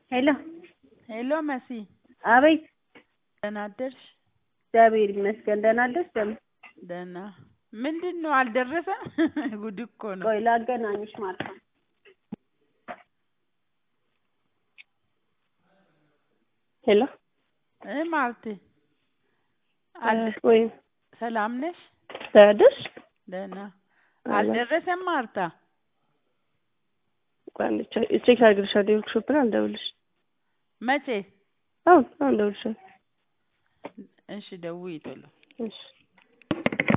ሄሎ ሄሎ መሲ አቤት ደህና አደርሽ? እግዚአብሔር ይመስገን ደህና አደርሽ ደግሞ ደህና ምንድን ነው አልደረሰም? ጉድ እኮ ነው። ቆይ ላገናኝሽ ማለት ነው ሄሎ እ ማርቴ አል- ወይ ሰላም ነሽ? ደህና አደርሽ ደህና አልደረሰም ማርታ? ቆይ አንዴ ቼክ ቼክ አድርግልሻለሁ የወርክሾፕ ነው አልደውልሽ መቼ? አሁን አሁን እደውልልሻለሁ እሺ ደውዪ ቶሎ። እሺ